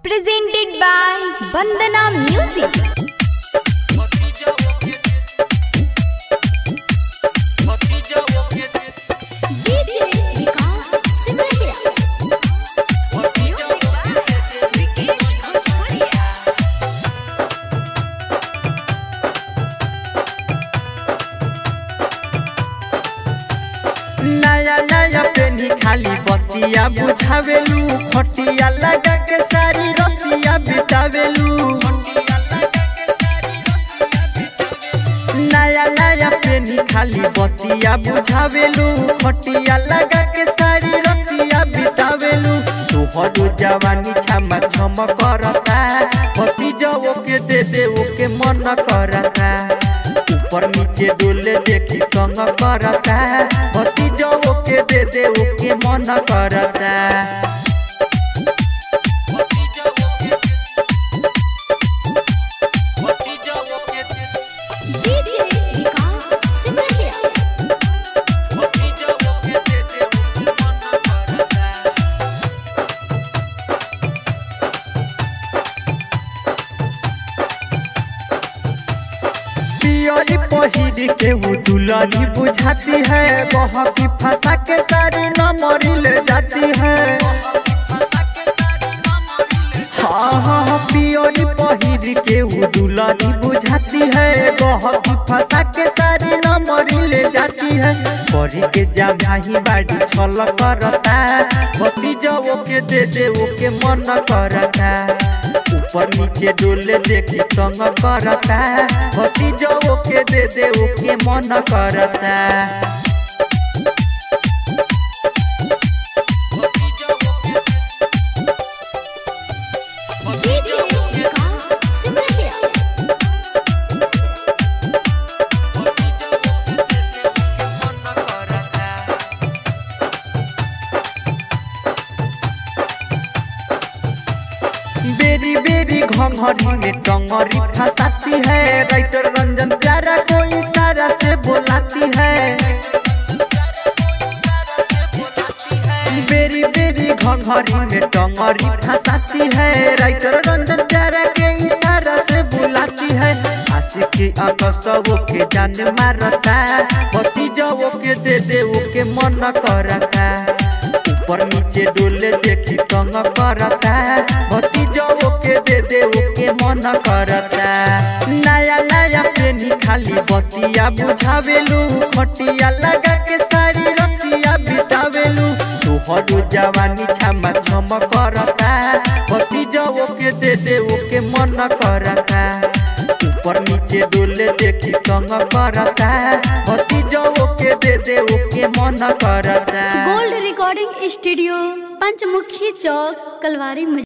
presented by Bandana Music. DJ Vikas Simrahiya. Music by Vikesh Bhojpuria. नया नया पेनी खाली बतिया बुझावेलू खटिया लगा के सारी रतिया बितावेलू नया नया पेनी खाली बतिया बुझावेलू खटिया लगा के सारी रतिया बितावेलू तोहरो जवानी छमा छम करता भतीजो के दे दे ओके मन करता ऊपर नीचे डोले देखी कंग करता भतीजो के दे दे ओके मन करता DJ Vikas Simrahiya. पियरी पहिर के वो दुलारी बुझाती है बह की फंसा के सारी नमरी ले जाती है हाँ हाँ पियरी पहिर के वो दुलारी बुझाती है बह की फंसा के सारी नमरी ले जाती है परी के जामाही बाड़ी छल करता भतीजो के दे दे ओके मन करता ऊपर नीचे डोले देखी तंग करता भतीजो के दे दे ओके मन करता DJ Vikas Simrahiya. बेरी बेरी घंघरी में टंगरी फंसाती है राइटर रंजन प्यारा को इशारा से बुलाती है बेरी बेरी घंघरी में टंगरी फंसाती है राइटर रंजन प्यारा के इशारा से बुलाती है आशिकी अकसवो के जान मारता भतीजो के दे दे ओके मन करता ऊपर नीचे डोले देखी तंग करता भतीजो के दे दे ओके मन करता नया नया प्रेमी खाली बतिया बुझावेलू खटिया लगा के सारी रतिया बितावेलू तोहरो जवानी छमा छम करता भतीजो के दे दे ओके मन करता ऊपर नीचे डोले देखी तंग करता भतीजो के दे दे ओके मन करता gold recording studio Panchmukhi Chowk Kalwari